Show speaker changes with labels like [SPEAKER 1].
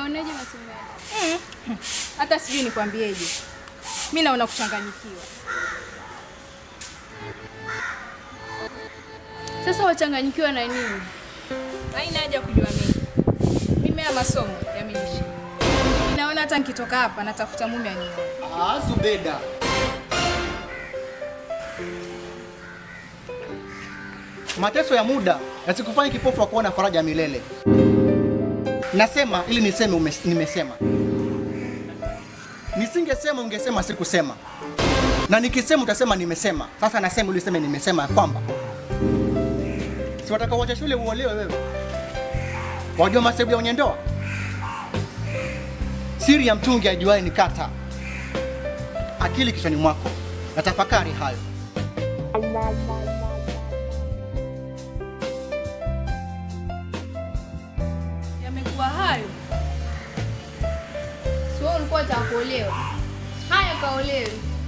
[SPEAKER 1] Unaoneje masomo yako? Hata sijui nikwambieje. Mimi naona kuchanganyikiwa. Sasa wachanganyikiwa na nini? Haina haja kujua mimi. Mimi ya masomo yamenishi. Naona hata nikitoka hapa natafuta mume anioe.
[SPEAKER 2] Ah, Zubeda. Mateso ya muda yasikufanye kipofu wa kuona faraja ya milele. Nasema ili niseme ume, nimesema. Nisingesema ungesema sikusema. Na nikisema utasema nimesema. Sasa nasema ili useme nimesema ya kwamba si wataka uache shule uolewe wewe. Wajua masebu ya wenye ndoa? Siri ya mtungi ajuaye ni kata. Akili kichwani mwako na tafakari hayo.
[SPEAKER 1] Yamekuwa hayo. Sio ulikuwa utakuolewa. Haya kaolewe.